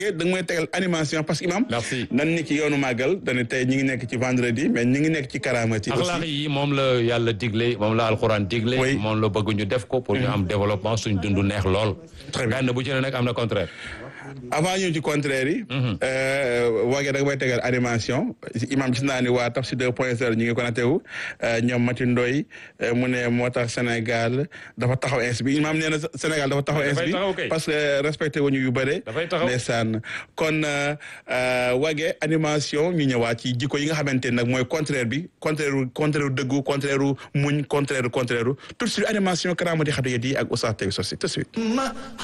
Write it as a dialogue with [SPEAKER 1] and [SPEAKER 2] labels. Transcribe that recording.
[SPEAKER 1] da nga may tegal animation parce que imam
[SPEAKER 2] Merci.
[SPEAKER 1] nan ni ci yoonu màggal dañu tey ñi ngi nekk ci vendredi mais ñi ngi nekk ci karaamati
[SPEAKER 2] axlaaq
[SPEAKER 1] aussi
[SPEAKER 2] yi moom la yàlla digle moom la alxuraan digle
[SPEAKER 1] Oui.
[SPEAKER 2] moom la bëgg ñu def ko pour ñu am développement suñ dund neex lool
[SPEAKER 1] Très bien.
[SPEAKER 2] benn bu ci ne nag am na contraire
[SPEAKER 1] avant ñëw ci contraire yi waagee da nga may tegal animation imam gis naa ni waa Tafsir 2 point 0 ñu ngi connecté wu ñoom Mati Ndoy mu ne moo tax Sénégal dafa taxaw ins bi imam nee na Sénégal dafa taxaw ins
[SPEAKER 2] Dafay
[SPEAKER 1] bi
[SPEAKER 2] taxaw kay.
[SPEAKER 1] parce que respecté wuñu yu bëre
[SPEAKER 2] Dafay taxaw.
[SPEAKER 1] ndeysaan kon waagee animation ñu ñëwaat ci jikko yi nga xamante ne nag mooy contraire bi contraire u contraire u dëggu contraire u muñ contraire u contraire u tout de suite animation karaamati xatu yet yi ak Oustaz Tey Socé tout de suite